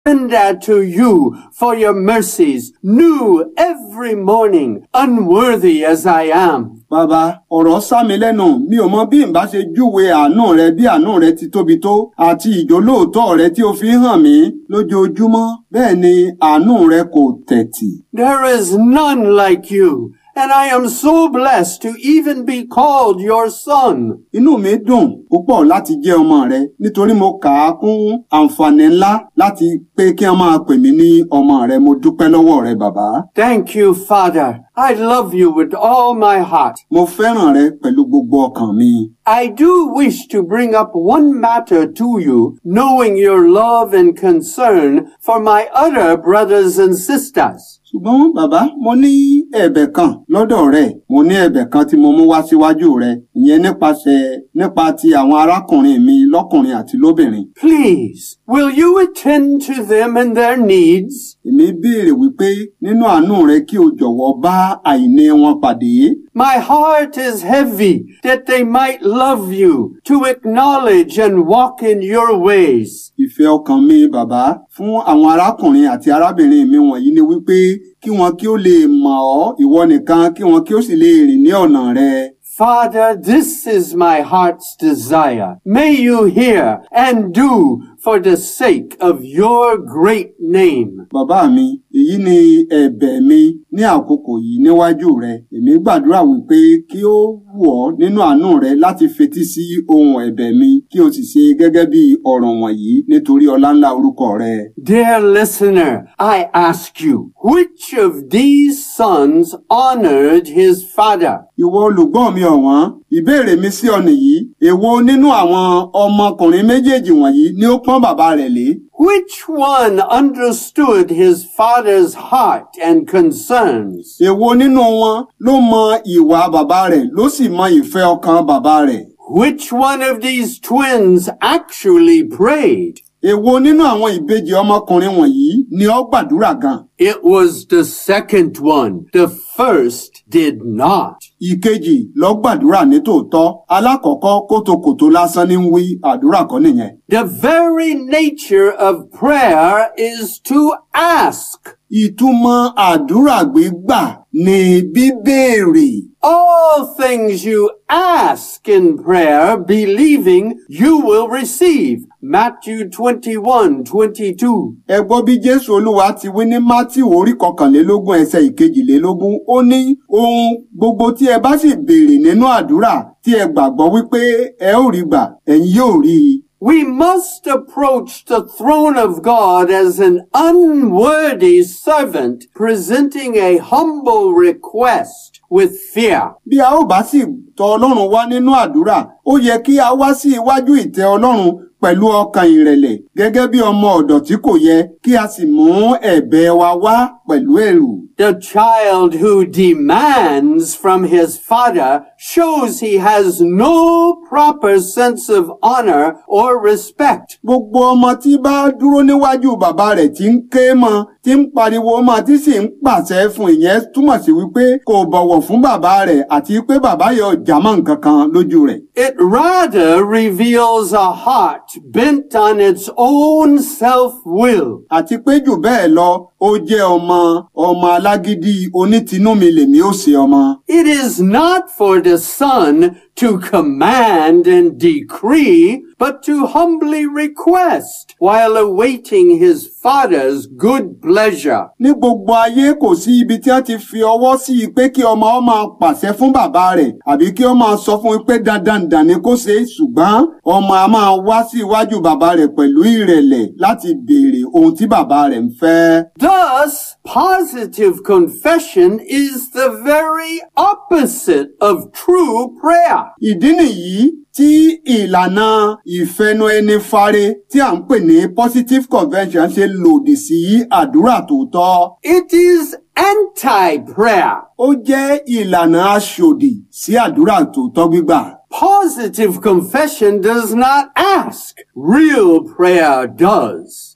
surrender to you for your mercies, new every morning, unworthy as I am. Bàbá, ọ̀rọ̀ sá mi lẹ́nu, mi ò mọ bí n bá ṣe júwe àánú rẹ bí àánú rẹ ti tóbi tó àti ìjólóòtọ́ rẹ tí o fi ń hàn mí lójoojúmọ́. Bẹ́ẹ̀ ni àánú rẹ kò tẹ̀tì. There is none like you, and I am so blessed to even be called your son. Inú mi dùn púpọ̀ láti jẹ́ ọmọ rẹ nítorí mo kà á kún àǹfààní ńlá láti pé kí wọ́n máa pè mí ní ọmọ rẹ. Mo dúpẹ́ lọ́wọ́ rẹ bàbá. Thank you, Father. I love you with all my heart. Mo fẹ́ràn rẹ pẹ̀lú gbogbo ọkàn mi. I do wish to bring up one matter to you, knowing your love and concern for my other brothers and sisters. ṣùgbọ́n bàbá mo ní ẹ̀bẹ̀ kan lọ́dọ̀ rẹ mo ní ẹ̀bẹ̀ kan tí mo mú wá síwájú rẹ ìyẹn nípasẹ̀ nípa ti àwọn arákùnrin mi lọ́kùnrin àti lóbìnrin. Please, will you attend to them and their needs? èmi béèrè wípé nínú àánú rẹ kí o jọ̀wọ́ bá àìní wọn pàdé. My heart is heavy that they might love you, to acknowledge and walk in your ways. ìfẹ́ ọkàn mi bàbá fún àwọn arákùnrin àti arábìnrin mi wọ̀nyí ni wípé kí wọn kí ó lè mọ̀ ọ́ ìwọ nìkan kí wọn kí ó sì lè rìn ní ọ̀nà rẹ. Father, this is my heart's desire. May you hear and do for the sake of your great name. Bàbá mi, èyí ni ẹ̀bẹ̀ mi ní àkókò yìí níwájú rẹ. Èmi gbàdúrà wípé kí ó wù ọ́ nínú àánú rẹ láti fetí sí ohun ẹ̀bẹ̀ mi kí o sì ṣe gẹ́gẹ́ bí ọ̀rọ̀ wọ̀nyí nítorí ọlá ńlá orúkọ rẹ. Dear listener, I ask you, which of these sons honored his father? Ìwọ olùgbọ́ mi ọ̀wọ́n, ìbéèrè mi sí ọ nìyí. Èwo nínú àwọn ọmọkùnrin méjèèjì wọ̀nyí ni ó pọ́n bàbá rẹ̀ lé? Which one understood his father's heart and concerns? Èwo nínú wọn ló mọ ìwà bàbá rẹ̀ ló sì mọ ìfẹ́ ọkàn bàbá rẹ̀? Which one of these twins actually prayed? Èwo nínú àwọn ìbejì ọmọkùnrin wọ̀nyí ni ó gbàdúrà gan? It was the second one. The first did not. Ìkejì ló gbàdúrà ní tòótọ́. Alákọ̀ọ́kọ́ kótókòtó lásán ní ń wí àdúrà kọ́ nìyẹn. The very nature of prayer is to ask. Ìtumọ̀ àdúrà gbígbà ni bíbéèrè. All things you ask in prayer, believing you will receive. Matthew 21, 22. Ẹ gbọ́ bí Jésù Olúwa ti wí ní Mátíù orí kọkànlélógún ẹsẹ̀ ìkejìlélógún. Ó ní ohun gbogbo tí ẹ bá sì béèrè nínú àdúrà tí ẹ gbàgbọ́ wípé ẹ ó rí gbà, ẹ̀yin yóò rí i. We must approach the throne of God as an unworthy servant presenting a humble request with fear. Bí a ó bá sì tọ̀ Ọlọ́run wá nínú àdúrà, ó yẹ kí a wá sí iwájú ìtẹ́ Ọlọ́run pẹ̀lú ọkàn ìrẹ̀lẹ̀ gẹ́gẹ́ bí ọmọ ọ̀dọ̀ tí kò yẹ kí a sì mú ẹ̀bẹ̀ wa wá pẹ̀lú ẹ̀rù. The child who demands from his father shows he has no proper sense of honor or respect. Gbogbo ọmọ tí bá dúró níwájú bàbá rẹ̀ tí ń ké mọ́, tí ń pariwo mọ́, tí sì ń pàṣẹ fún ìyẹn túmọ̀ sí wípé kò bọ̀wọ̀ fún bàbá rẹ̀ àti pé bàbá yẹn ò jámọ́ nǹkan kan lójú rẹ̀. It rather reveals a heart bent on its own self-will. Àti pé jù bẹ́ẹ̀ lọ, ó jẹ́ ọmọ ọmọ alágídí onítìnúmi lèmi ó ṣe ọmọ. It is not for the son to command and decree, but to humbly request while awaiting his father's good pleasure. Ní gbogbo ayé kò sí ibi tí wọ́n ti fi ọwọ́ sí i pé kí ọmọ ó máa pàṣẹ fún bàbá rẹ̀ àbí kí ó máa sọ fún un pé dandan dàn ni kó ṣe é ṣùgbọ́n ọmọ a máa wá sí iwájú bàbá rẹ̀ pẹ̀lú ìrẹ̀lẹ̀ láti béèrè ohun tí bàbá rẹ̀ ń fẹ́. Thus, positive confession is the very opposite of true prayer. Ìdí nìyí tí ìlànà ìfẹnu ẹni fare tí à ń pè ní positive convention ṣe lòdì sí àdúrà tòótọ́. It is anti-prayer. Ó jẹ́ ìlànà aṣòdì sí àdúrà tòótọ́ gbígbà. Positive confession does not ask. Real prayer does.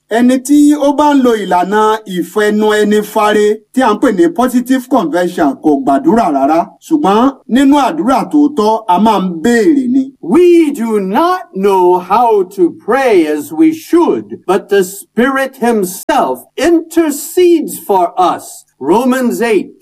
ẹni tí ó bá ń lo ìlànà ìfẹnu ẹni fare tí à ń pè ní positive convention kò gbàdúrà rárá ṣùgbọ́n nínú àdúrà tòótọ́ a máa ń béèrè ni. We do not know how to pray as we should, but the Spirit Himself intercedes for us. Romans 8,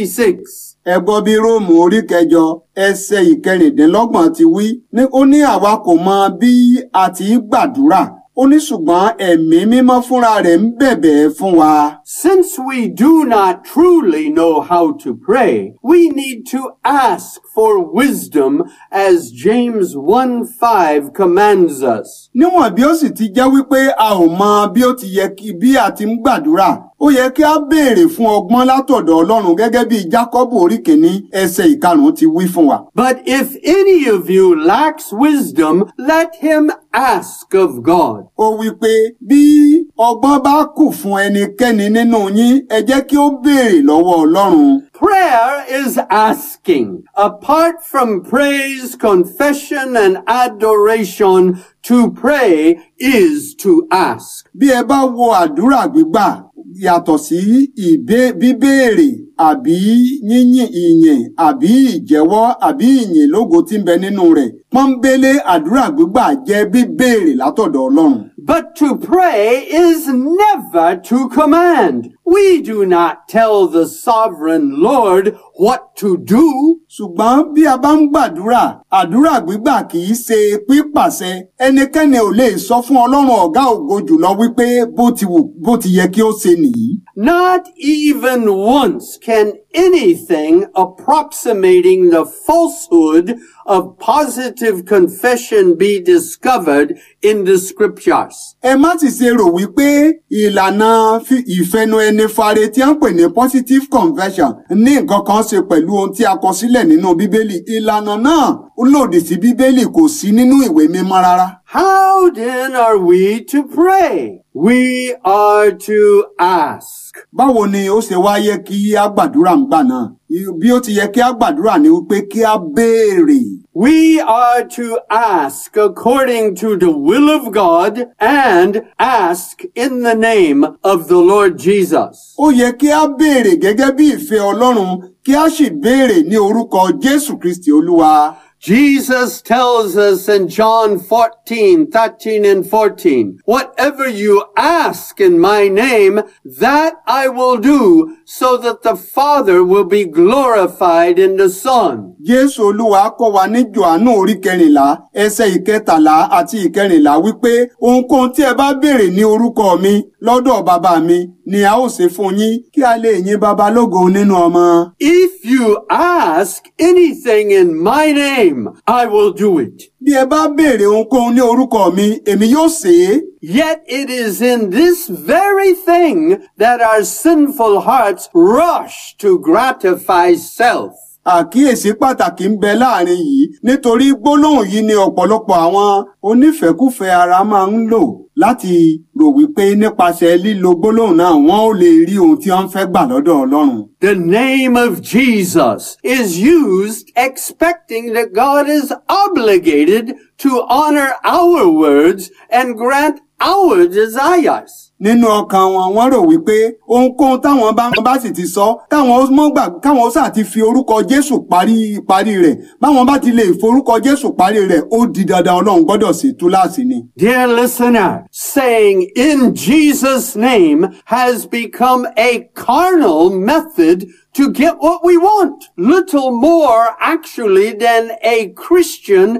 26. ẹ gbọ́ bí róòmù orí kẹjọ ẹsẹ̀ ìkẹrìndínlọ́gbọ̀n ti wí ní ó ní àwa kò mọ bí a ti í gbàdúrà ó ní ṣùgbọ́n ẹ̀mí mímọ́ fúnra rẹ̀ ń bẹ̀bẹ̀ fún wa. Since we do not truly know how to pray, we need to ask for wisdom as James 1 5 commands us. níwọ̀n bí ó sì ti jẹ́ wípé a ò mọ bí ó ti yẹ kí bí a ti ń gbàdúrà ó yẹ kí a béèrè fún ọgbọ́n látọ̀dọ̀ ọlọ́run gẹ́gẹ́ bí jákọ́bù orí kìíní ẹsẹ̀ ìkarùn-ún ti wí fún wa. But if any of you lacks wisdom, let him ask of God. ó wí pé bí ọgbọ́n bá kù fún ẹnikẹ́ni nínú yín ẹ jẹ́ kí ó béèrè lọ́wọ́ ọlọ́run. Prayer is asking. Apart from praise, confession, and adoration, to pray is to ask. bí ẹ bá wo àdúrà gbígbà yàtọ̀ sí ìbé bíbéèrè àbí yíyìn ìyìn àbí ìjẹ́wọ́ àbí ìyìn lógo tí ń bẹ nínú rẹ̀ pọ́nbélé àdúrà gbígbà jẹ́ bíbéèrè látọ̀dọ̀ ọlọ́run. But to pray is never to command. We do not tell the sovereign Lord what to do. ṣùgbọ́n bí a bá ń gbàdúrà àdúrà gbígbà kì í ṣe pípàṣẹ ẹnikẹ́ni ò lè sọ fún ọlọ́run ọ̀gá ògo jùlọ wípé bó ti wù bó ti yẹ kí ó ṣe nìyí. Not even once can anything approximating the falsehood of positive confession be discovered in the scriptures. ẹ má sì ṣe rò wípé ìlànà fi- ìfẹnu ẹni fare tí a ń pè ní positive conversion ní nǹkan kan ṣe pẹ̀lú ohun tí a kọ sílẹ̀ nínú bíbélì ìlànà náà ó lòdì sí bíbélì kò sí nínú ìwé mímọ́ rárá. How then are we to pray? We are to ask. báwo ni ó ṣe wá yẹ kí a gbàdúrà ń gbà náà bí ó ti yẹ kí a gbàdúrà ni wípé kí a béèrè. We are to ask according to the will of God and ask in the name of the Lord Jesus. ó yẹ kí a béèrè gẹ́gẹ́ bí ìfẹ́ ọlọ́run kí a sì béèrè ní orúkọ jésù kristi olúwa. Jesus tells us in John 14, 13 and 14, whatever you ask in my name, that I will do so that the Father will be glorified in the Son. jésù olúwa kọ́ wa ní johannu orí kẹrìnlá ẹsẹ̀ ìkẹtàlá àti ìkẹrìnlá wípé ohunkóhun tí ẹ bá béèrè ní orúkọ mi lọ́dọ̀ bàbá mi ni a ó ṣe fún yín kí a lè yìn bàbá lógo nínú ọmọ. If you ask anything in my name, I will do it. bí ẹ bá béèrè ohunkóhun ní orúkọ mi èmi yóò ṣe é. Yet it is in this very thing that our sinful hearts rush to gratify self. àkíyèsí pàtàkì ń bẹ láàrin yìí nítorí gbólóhùn yìí ni ọ̀pọ̀lọpọ̀ àwọn onífẹ́kúfẹ̀ẹ́ ara máa ń lò láti rò wípé nípasẹ̀ lílo gbólóhùn náà wọ́n ó lè rí ohun tí wọ́n fẹ́ gbà lọ́dọ̀ ọlọ́run. The name of Jesus is used expecting that God is obligated to honor our words and grant our desires. nínú ọkàn wọn wọ́n rò wípé ohunkóhun táwọn bá bá sì ti sọ káwọn mọ gbà káwọn sáà ti fi orúkọ jésù parí parí rẹ̀ báwọn bá ti lè forúkọ jésù parí rẹ̀ ó di dandan ọlọ́run gbọ́dọ̀ ṣe túláàsì ni. Dear listener, saying in Jesus' name has become a carnal method to get what we want. Little more actually than a Christian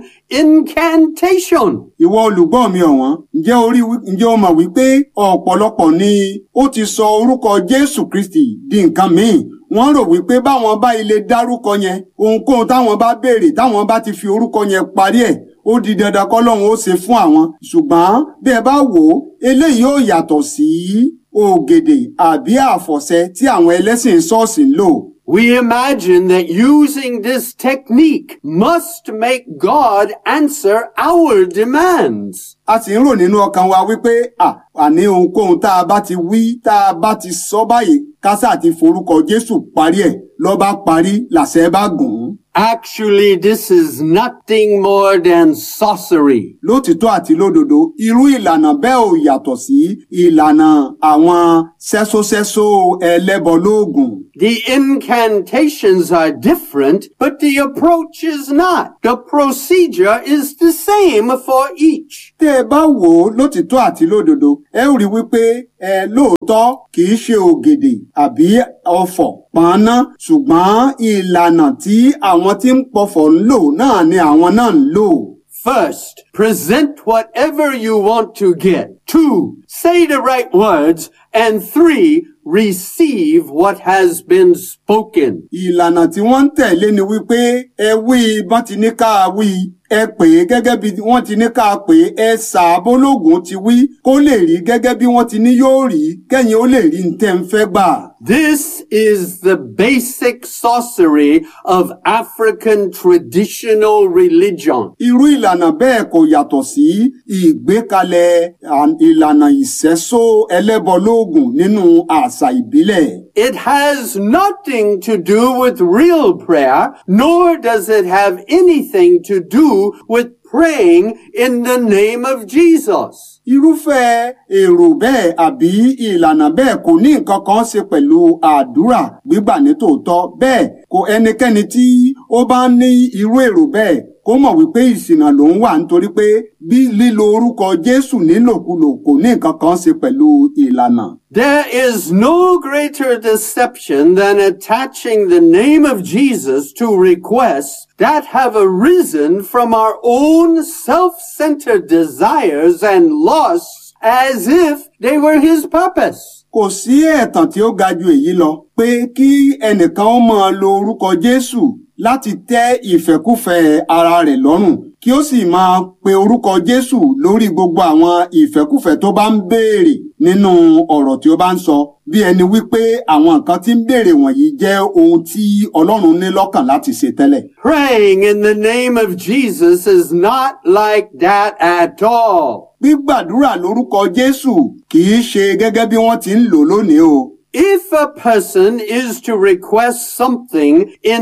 incantation. ìwọ olùgbọ́ mi ọ̀wọ́n ǹjẹ́ orí ǹjẹ́ o mọ̀ wípé ọ̀pọ̀lọpọ̀ ni ó ti sọ orúkọ jésù kristi di nǹkan míì wọ́n rò wípé báwọn bá ilé dárúkọ yẹn ohunkóhun táwọn bá béèrè táwọn bá ti fi orúkọ yẹn parí ẹ̀ ó di dandan kọ́lọ́run ó ṣe fún àwọn ṣùgbọ́n bí ẹ bá wò ó eléyìí ó yàtọ̀ sí ògèdè àbí àfọ̀ṣẹ tí àwọn ẹlẹ́sìn ṣọ́ọ̀ṣì ń lò. We imagine that using this technique must make God answer our demands. a sì ń rò nínú ọkàn wa wípé à àní ohunkóhun tá a bá ti wí tá a bá ti sọ báyìí kásá ti forúkọ Jésù parí ẹ̀ ló bá parí làṣẹ bá gùn ún. Actually, this is nothing more than sorcery. lótìtọ́ àti lódodo irú ìlànà bẹ́ẹ̀ ò yàtọ̀ sí ìlànà àwọn sẹ́sósẹ́só ẹlẹ́bọ lóògùn. The incantations are different, but the approach is not. The procedure is the same for each. tẹ́ ẹ bá wò ó lótìtọ́ àti lódodo ẹ ó rí wípé ẹ lóòótọ́ kì í ṣe ògèdè àbí ọfọ̀ pọ́nná ṣùgbọ́n ìlànà tí àwọn tí ń pọfọ̀ ń lò náà ni àwọn náà ń lò. First, present whatever you want to get. Two, say the right words. And three, receive what has been spoken. ìlànà tí wọ́n ń tẹ̀lé ni wípé ẹ wí bọ́n ti ní ká wí ẹ pè é gẹ́gẹ́ bí wọ́n ti ní ká pè é ẹ ṣàbólógún ti wí kó lè rí gẹ́gẹ́ bí wọ́n ti ní yóò rí kẹ́yìn ó lè rí ní tẹ́ ń fẹ́ gbà. This is the basic sorcery of African traditional religion. irú ìlànà bẹ́ẹ̀ kò yàtọ̀ sí ìgbékalẹ̀ à- ìlànà ìṣẹ́só ẹlẹ́bọlóògùn nínú àṣà ìbílẹ̀. It has nothing to do with real prayer, nor does it have anything to do with praying in the name of Jesus. irúfẹ́ èrò bẹ́ẹ̀ àbí ìlànà bẹ́ẹ̀ kò ní nǹkan kan ṣe pẹ̀lú àdúrà gbígbà ní tòótọ́ bẹ́ẹ̀ kò ẹnikẹ́ni tí ó bá ní irú èrò bẹ́ẹ̀ kó mọ̀ wípé ìṣìnà ló ń wà nítorí pé bí lílo orúkọ Jésù nílòkulò kò ní nǹkan kan ṣe pẹ̀lú ìlànà. There is no greater deception than attaching the name of Jesus to requests that have arisen from our own self-centered desires and lusts as if they were his purpose. kò sí ẹ̀tàn tí ó ga ju èyí lọ pé kí ẹnìkan ó máa lo orúkọ Jésù láti tẹ́ ìfẹ́kúfẹ̀ẹ́ ara rẹ̀ lọ́rùn kí ó sì máa pe orúkọ Jésù lórí gbogbo àwọn ìfẹ́kúfẹ̀ẹ́ tó bá ń béèrè nínú ọ̀rọ̀ tí ó bá ń sọ bí ẹni wípé àwọn nǹkan tí ń béèrè wọ̀nyí jẹ́ ohun tí Ọlọ́run ní lọ́kàn láti ṣe tẹ́lẹ̀. Praying in the name of Jesus is not like that at all. gbígbàdúrà lórúkọ Jésù kì í ṣe gẹ́gẹ́ bí wọ́n ti ń lò lónìí o. If a person is to request something in